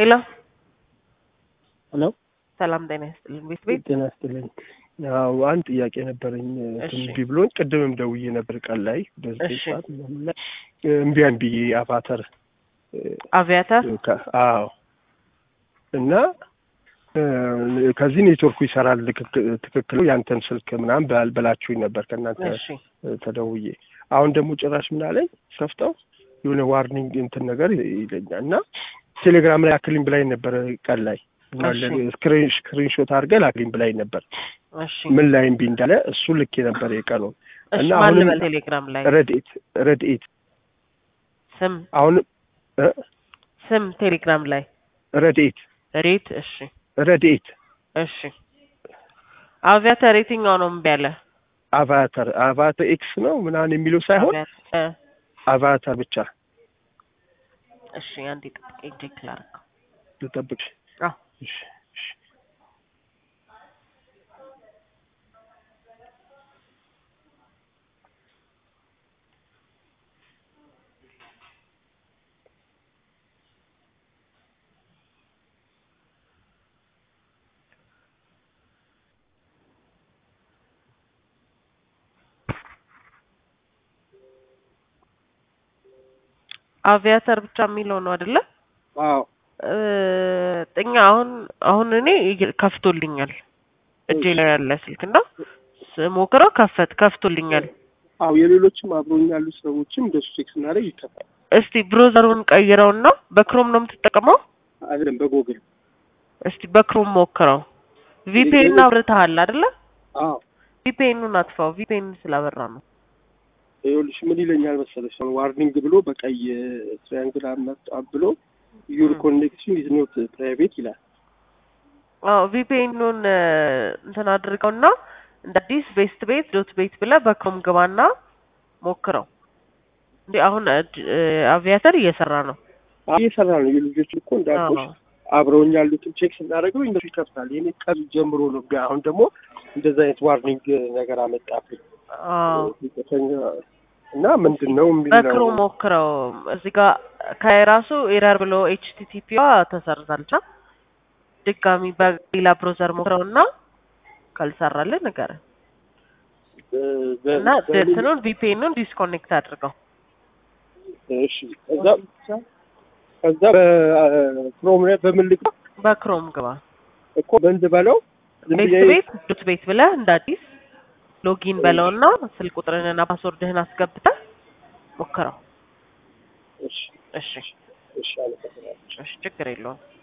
ሄሎ ሄሎ ሰላም ጤና ይስጥልን። ቤት ቤት ጤና ይስጥልኝ። ያው አንድ ጥያቄ ነበረኝ እሺ። እምቢ ብሎኝ ቅድምም ደውዬ ነበር ቀን ላይ በዘጠኝ እሺ። ሰዓት ምናምን ላይ እምቢ ብዬ አቫተር አቪያተር ከ- አዎ እና እ፣ ከዚህ ኔትወርኩ ይሰራል ልክክ- ትክክል ነው ያንተን ስልክ ምናምን በል በላችሁኝ ነበር ከእናንተ እሺ እ፣ ተደውዬ አሁን ደግሞ ጭራሽ ምን አለኝ ከፍተው የሆነ ዋርኒንግ እንትን ነገር ይለኛል እና ቴሌግራም ላይ አክሊኝ ብላኝ ነበር ቀን ላይ እሺ። ስክሪንሾት አድርገህ ላክልኝ ብላኝ ነበር እሺ ምን ላይ እምቢ እንዳለ እሱ ልክ ነበር የቀኑን እሺ እና ማን አሁንም ልበል ቴሌግራም ላይ ረድኤት ረድኤት ስም አሁን እ፣ ስም ቴሌግራም ላይ ረድኤት ሬት እሺ ረድኤት እሺ አቪያተር የትኛው ነው እምቢ ያለ አቫተር አቫተር ኤክስ ነው ምናምን የሚለው ሳይሆን አቪያተር እ፣ አቫተር ብቻ እሺ አንዴ ጥብቀኝ ቼክ ላድርገው ልጠብቅ አዎ እሺ እሺ አቪያተር ብቻ የሚለው ነው አይደለ አዎ እ፣ ጥኛ አሁን አሁን እኔ ይግ- ከፍቶልኛል እጄ ላይ ያለ ስልክ እና ስሞክረው ከፈት ከፍቶልኛል አዎ የሌሎችም አብሮኝ ያሉ ሰዎችም እንደሱ ቼክ ስናደርግ ይከፋል እስቲ ብሮዘሩን ቀይረውና በክሮም ነው የምትጠቀመው አይደለም በጎግል እስቲ በክሮም ሞክረው ቪፒኤን አብርተሃል አይደለ አዎ ቪፒኤኑን አጥፋው ቪፒኤን ስላበራ ነው ይኸውልሽ ምን ይለኛል መሰለሽ አሁን ዋርኒንግ ብሎ በቀይ ትሪያንግል አመጣ ብሎ ዩር ኮኔክሽን ኢዝ ኖት ፕራይቬት ይላል አዎ ቪፒኤኑን እንትን አድርገውና እንደ አዲስ ቤስት ቤት ዶት ቤት ብለህ በክሮም ግባና ሞክረው እንዴ አሁን እድ- እ፣ አቪያተር እየሰራ ነው አዎ እየሰራ ነው የልጆች እኮ እንዳልኩሽ አዎ። አብረውኝ ያሉትን ቼክ ስናደርገው እነሱ ይከፍታል የኔ ቀን ጀምሮ ነው ጋ- አሁን ደግሞ እንደዛ አይነት ዋርኒንግ ነገር አመጣብኝ አዎ ዝቅተኛ እና ምንድን ነው የሚል ነው በክሮም ሞክረው እዚህ ጋር ከራሱ ኤረር ብሎ ኤችቲቲፒዋ ተሰርዛለች እና ድጋሚ በሌላ ብሮዘር ሞክረው እና ካልሰራልህ ንገረን በ- በ- እና በምን- እንትኑን ቪፒኤኑን ዲስኮኔክት አድርገው እሺ ከዛ ከዛ በክሮም ላይ በምልክ በክሮም ግባ እኮ በንድ በለው ዝም ቤት ብዬ ቤት ዶት ቤት ብለህ እንደ አዲስ ሎጊን በለውና ስልክ ቁጥርህንና ፓስወርድህን አስገብተህ ሞክረው እሺ እሺ እሺ አመሰግናለሁ እሺ ችግር የለውም